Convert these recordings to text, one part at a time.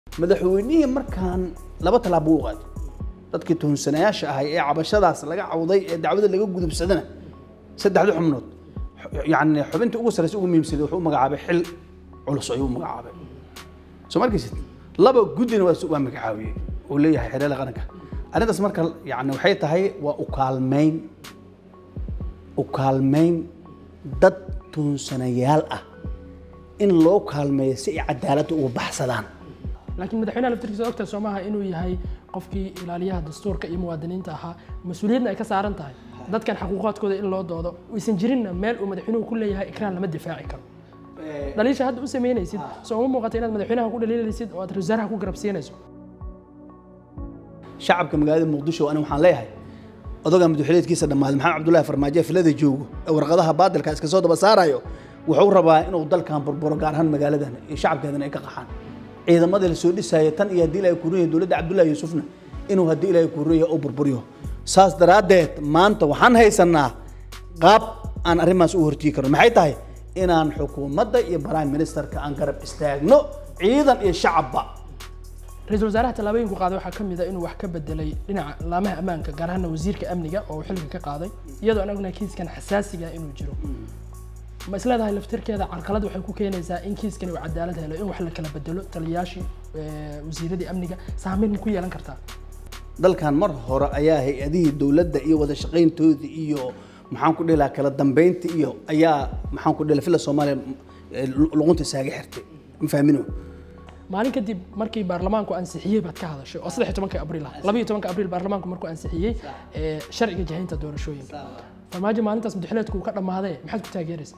madaxweynihii markaan laba tallaabo u qaaday dadkii tuhunsanayaasha ahay ee cabashadaas laga cawday ee dacwada laga gudubsadana saddexda xubnood yani xubinta ugu sarreysa ugu muhiimsaday wuxuu u magacaabay xil culus ayuu u magacaabay soo markaysid laba guddina waa waa magacaabiyey uu leeyahay xereela qaranka arrintaas marka yani waxay tahay waa u kaalmayn u kaalmayn dad tuhunsanayaal ah in loo kaalmeeyo si ay cadaaladda uga baxsadaan laakiin madaxweynaha laftirkiisa ogtahay soo maaha inuu yahay qofkii ilaaliyaha dastuurka iyo muwaadiniinta ahaa mas-uuliyadna ay ka saaran tahay dadkan xaquuqaadkooda in loo doodo aysan jirinna meel uu madaxweynuhu ku leeyahay ikraan lama difaaci karo dhaliisha hadda u samaynaysid soo uma muuqata inaad madaxweynaha ku dhaliilaysid oo aad wasaaraha ku garabsiinayso shacabka magaalada muqdisho ani waxaan leeyahay odaga madaxweyneedkiisa dhammaaday maxamed cabdullaahi farmaajo filada joogo ee warqadaha baadilka iska soo daba saarayo wuxuu rabaa inuu dalkan burburo gaar ahaan magaaladan iyo shacabkeedana ay ka qaxaan ciidamada la soo dhisaya tan iyo haddii ilaahay kuurunaya dowladda cabdullaahi yuusufna inuu haddii ilaahay kuurunaya u burburiyo saas daraaddeed maanta waxaan haysanaa qaab aan arrimaas u hortii karno maxay tahay inaan xukuumadda iyo prime ministerka aan garab istaagno ciidan iyo shacabba ra-iisul wasaaraha tallaabooyinku qaaday waxaa ka mid a inuu wax ka bedelay dhinaca laamaha ammaanka gaar ahaana wasiirka amniga oo uu xilliga ka qaaday iyadoo aan ognahay kiiskan xasaasiga inuu jiro ma isleedahay laftirkeeda carqalad waxay ku keenaysaa in kiiskan uu cadaalad helo in wax la kala bedelo taliyayaashii wasiiradii amniga saameyn ku yeelan kartaa dalkan mar hore ayaa hay-adihii dowladda iyo wada shaqayntooda iyo maxaan ku dhihi lahaa kala dambeynta iyo ayaa maxaan ku dhihi fila soomaaliya luqunta isaaga xirtay ma fahmino maalin kadib markii baarlamaanku ansixiyey baad ka hadashay oo saddex iyo tobanka abriil ah laba iyo tobanka abriil baarlamaanku markuu ansixiyey sharciga jahaynta doorashooyinka farmaajo maalintaas madaxweyneedku uu ka dhammaadee maxaad ku taageeraysaa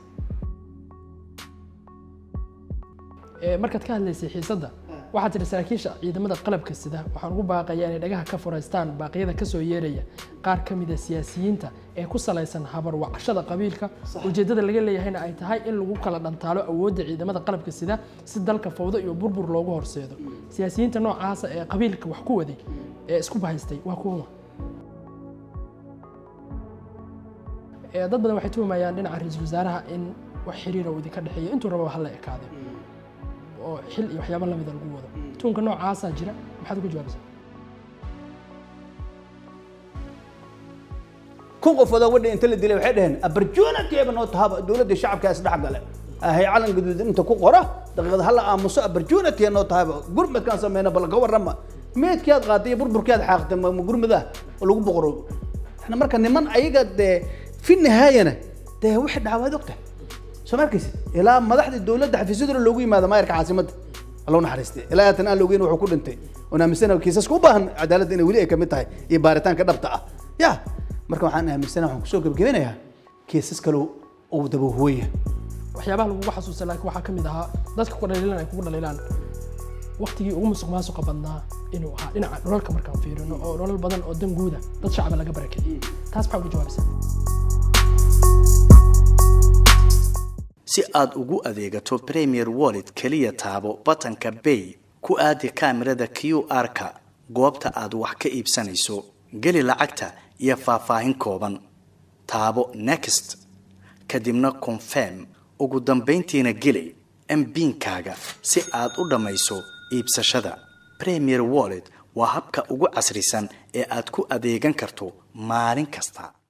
markaad ka hadlaysay xiisadda waxaad tidhi saraakiisha ciidamada qalabka sida waxaan ugu baaqayaa inay dhagaha ka furaystaan baaqyada kasoo yeeraya qaar ka mida siyaasiyiinta ee ku salaysan habarwacashada qabiilka ujeeddada laga leeyahayna ay tahay in lagu kala dhantaalo awoodda ciidamada qalabka sida si dalka fawdo iyo burbur loogu horseedo siyaasiyiinta noocaasa ee qabiilka wax ku waday ee isku bahaystay waa kuwa dad badan waxay tuhumayaan dhinaca ra-iisul wasaaraha in wax xiriira uu idinka dhexeeyo intuu rababa hala ekaaday oo xil iyo waxyaaba lamida lagu wado tuunka noocaasaa jira maxaad uga jawaabaysaa kun qofood wadha inta la dilay waxay dhaheen abarjoonatieba noo tahaba dowladda shacabka isdhex gale ahay calan gaduudan inta ku qora daqiiqad hala aamuso abarjoonatiya noo tahaba gurmadkaan sameyna bal ka warrama meedkii aad qaaday iyo burburkii aad xaaqtay ma gurmada oo lagu boqoro marka niman ayaga dee fi nihaayana dee wixii dhacawaad ogtahay soo ma arkaysid ilaa madaxda dowladda xafiisyadooda loogu yimaado maayarka caasimadda allow naxariistay ilaa haatan aan loogeyn wuxuu ku dhintay oon aaminsana kiisaska u baahan cadaaladda inay weli ay kamid tahay iyo baaritaanka dhabta ah ya marka waxaan aaminsana waxaan kusoo gebagabinayaa kiisas kale uu dabahuwaya waxyaabaha lagugu xasuusta laakiin waxaa ka mid ahaa dadka ku dhaliilan ay kugu dhaliilaan waktigii ugu musuq maasuqa badnaa inuu ahaa dhinaca nololka markaan fiirino oo nolol badan oo dan guuda dad shacaba laga barakeeyey taas maxaa uga jawaabaysaa si aad ugu adeegato premier wallet keliya taabo batanka bay ku aadi kaamirada q r-ka goobta aad wax ka iibsanayso geli lacagta iyo faahfaahin kooban taabo next kadibna confirm ugu dambayntiina geli mbiinkaaga si aad u dhammayso iibsashada premier wallet waa habka ugu casrisan ee aad ku adeegan karto maalin kasta